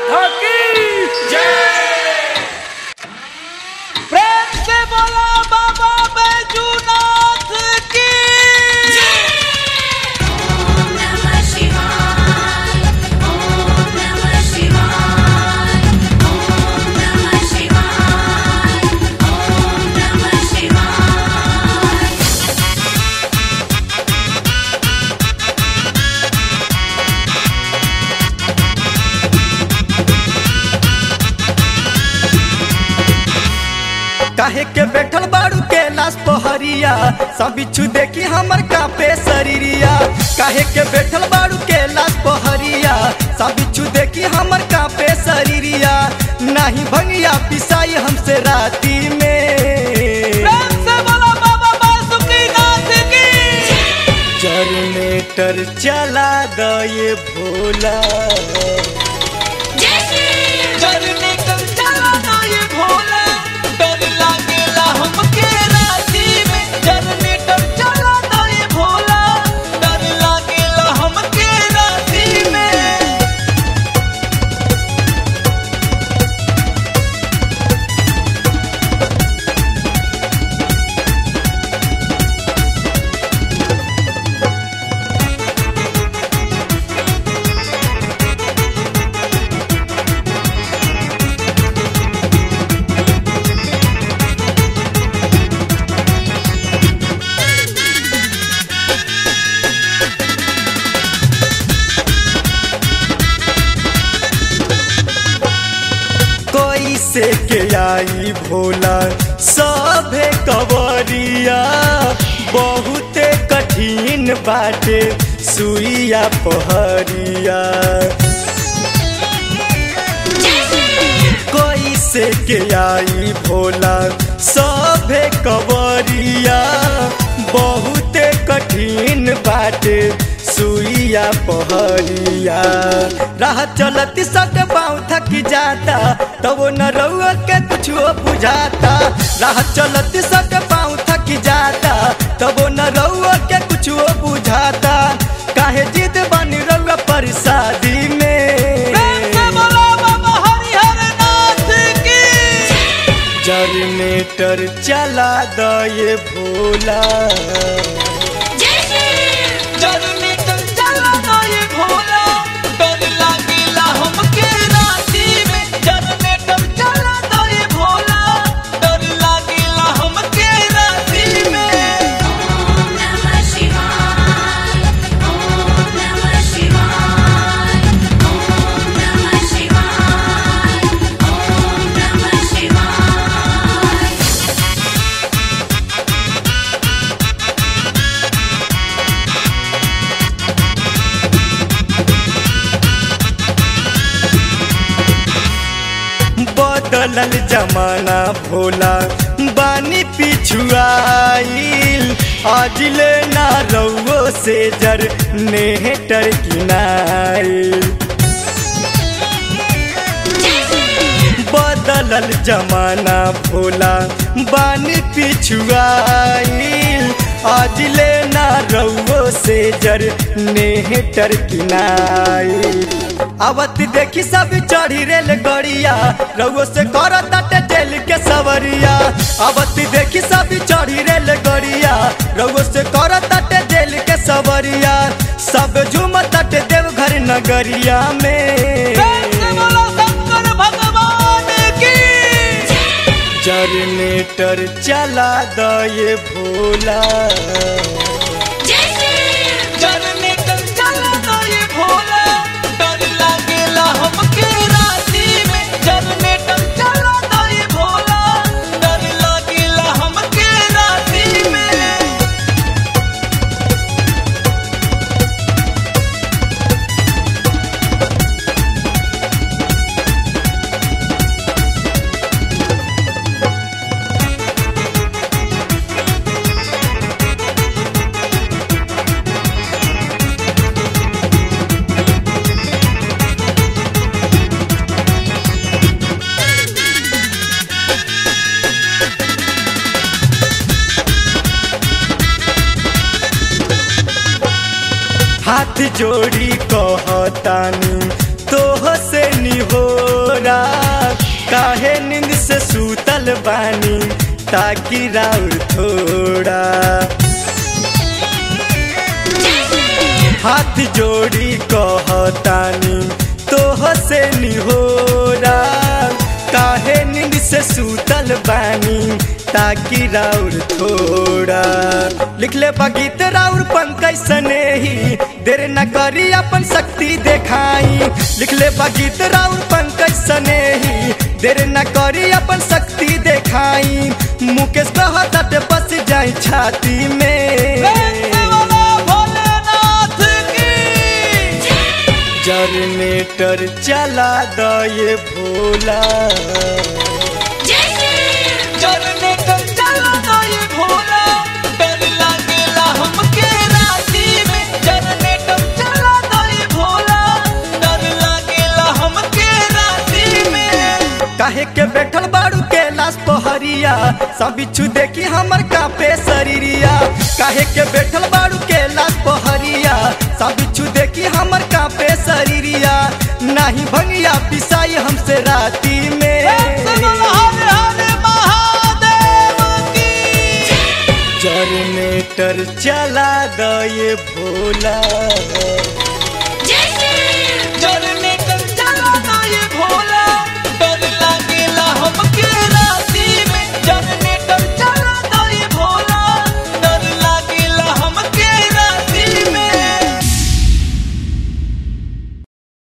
की प्रेम से बोला बाबा बैजूनाथ की Om Namah Shivaya. Om Namah Shivaya. Om Namah Shivaya. Om Namah Shivaya. काहे के बैठल बाड़ू के लाश पहरिया सब बिच्छू देखी हमर कापे शरीरिया काहे के बैठल बाड़ू के लाश पहरिया सब बिच्छू देखी हमर कापे शरीरिया नाही भंगिया पिसाई हमसे राती में प्रेम से बोला बाबा बासुकीनाथ की जनरेटर चला गए भोला Jai Shri चलने कर चला ना ये भोला डर लागेला हमके राती में जनरेटर चला ना ये भोला डर लागेला हमके राती में कोई से के आई भोला सभे कवरिया बहुते कठिन बाटे सुइया पहरिया कोई से के आई भोला सभे कवरिया बहुते कठिन बाटे सुइया पहरिया राह चलती सट पाँव थक जाता तब न रउआ के कुछो बुझाता राह चलती सट पाँव थक जाता तब न रउआ के कुछो बुझाता काहे जिद बनी रउआ पर शादी प्रेम से में बोला बाबा हरिहर नाथ की जनरेटर चला दये भोला Jai Shri जनरेटर चला ना ये भोला डर लागेला हमके राती में जनरेटर चला ना ये भोला डर लागेला हमके राती में Om Namah Shivaya. Om Namah Shivaya. Om Namah Shivaya. Om Namah Shivaya. बदलल जमाना भोला बानी पिछुआईल अजले ना रउओ से जर नेहटर किनाईल बदलल जमाना भोला बानी पिछुआईल अजले ना रउओ से जर नेहटर किनाईल आवत देखी सब चढ़ी रेल गड़िया रउओ से कर ताटे जेल के सवरिया आवत देखी सब चढ़ी रेल गड़िया रउओ से कर ताटे जेल के सवरिया सब झूम ताटे देवघर नगरिया प्रेम से में बोला शंकर भगवान की जनरेटर चला दये भोला Jai Shri जनरेटर चला ना ये भोला डर लागेला हमके राती में जनरेटर चला ना ये भोला डर लागेला हमके राती में हाथ जोड़ी कहतानी तोह से निहोरा काहे नींद से सूतल बानी ताकि राउर थोड़ा हाथ जोड़ी कहतानी तोह से निहोरा काहे नींद से सूतल बानी ताकि राउर थोड़ा लिख ले गीत राउर पंकज स्नेही देर न करी अपन शक्ति देखाई लिख ले गीत राउर पंकज स्नेही देर न करी अपन शक्ति देखाई मुकेश कहत बस जाई छाती में भोलेनाथ की जनरेटर चला दये भोला जनरेटर चला दे भोला डर लागेला हमके राती में जनरेटर चला दे भोला डर लागेला हमके राती में काहे के बैठल बाड़ू के लाश पहरिया सब बिच्छू देखी हमर कापे शरीरिया काहे के बैठल बाड़ू के लाश पहरिया सब बिच्छू देखी हमर कापे शरीरिया नाही भंगिया पिसाई हमसे राती में हर हर महादेव की जनरेटर चला दये भोला